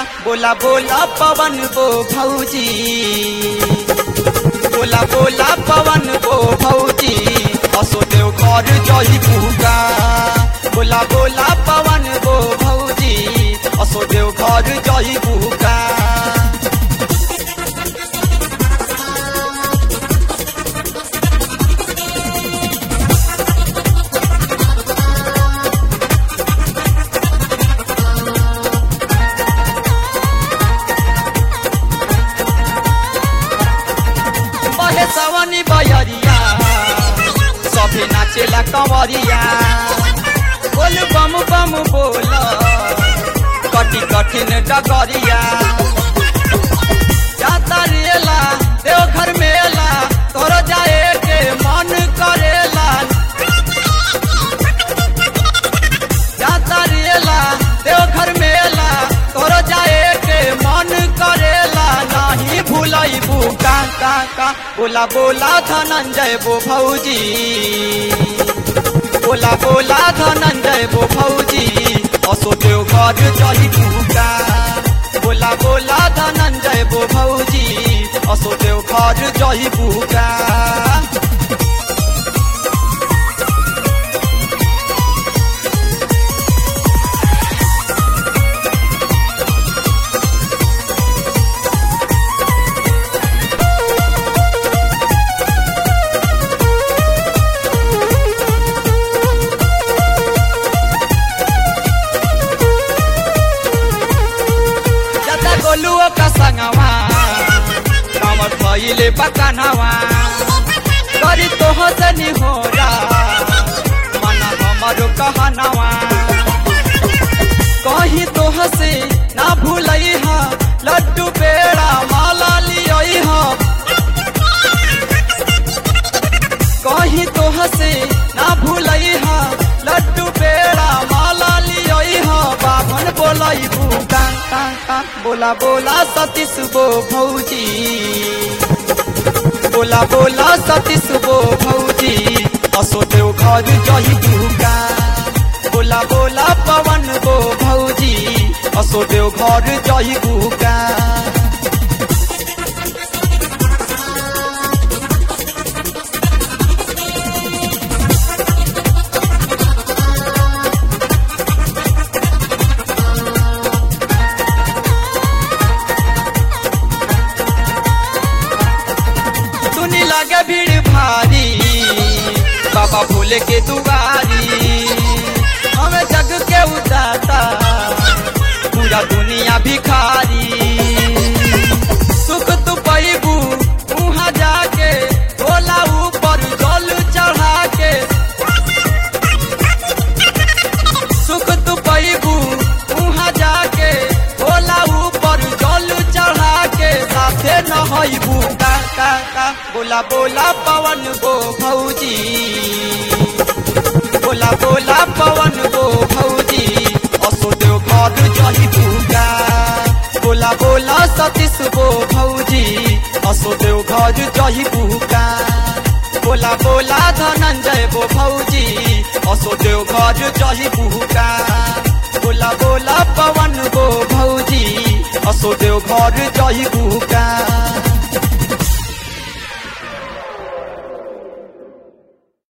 बोला बोला पवन बो भौजी बोला बोला पवन बो भौजी असो देव घर जही पूगा बोला बोला पवन बो भौजी असो देव घर जही पूगा बहे सवनी बयरिया सभे नाचेला कंवरिया बोल बम बम बोल कटी कठिन डगरिया जाता रेला देवघर मेला तोर जाए के मन करेला जाता रेला देवघर मेला तोर जाए के मन करेला नहीं भूलई का का का बोला बोला धनंजय बो भौजी बोला बोला धनंजय बो भौजी असो देव घर जही पूका बोला बोला धनंजय बो भौजी असो देव घर जही पूका जता गोलुओ का संगवा कामर भइले बकानवा करी तो हसनी होला मन हमरो कहनवा कहीं तो हसे ना भूलई हा लड्डू पेड़ा माला लियई हा कहीं तो हसे ना भूलई हा लड्डू पेड़ा माला लियई हा बाभन बोलई भूका का का बोला बोला सतीश बो भौजी बोला बोला सतीश बो भौजी असो देव घर जही भूका बोला बोला पवन बो भौजी असो देव घर जही भूका सुनी लगे भीड़ भारी बाबा भोले के दुआरी हमें जग के उदाता पूरा दुनिया भिखारी सुख तू पैबू वहाँ जाके भोला ऊपर जल चढ़ा के सुख तू पैबू वहाँ जाके भोला ऊपर जल चढ़ा के साथे नहबू का का का बोला बोला पवन गो भौजी बोला बोला पवन गो भौजी असो देव घर जही पूगा बोला बोला सतीश गो भौजी असो देव घर जही पूगा बोला बोला धनंजय बो भौजी असो देव घर जही पूगा बोला बोला पवन गो भौजी असो देव घर जही पूगा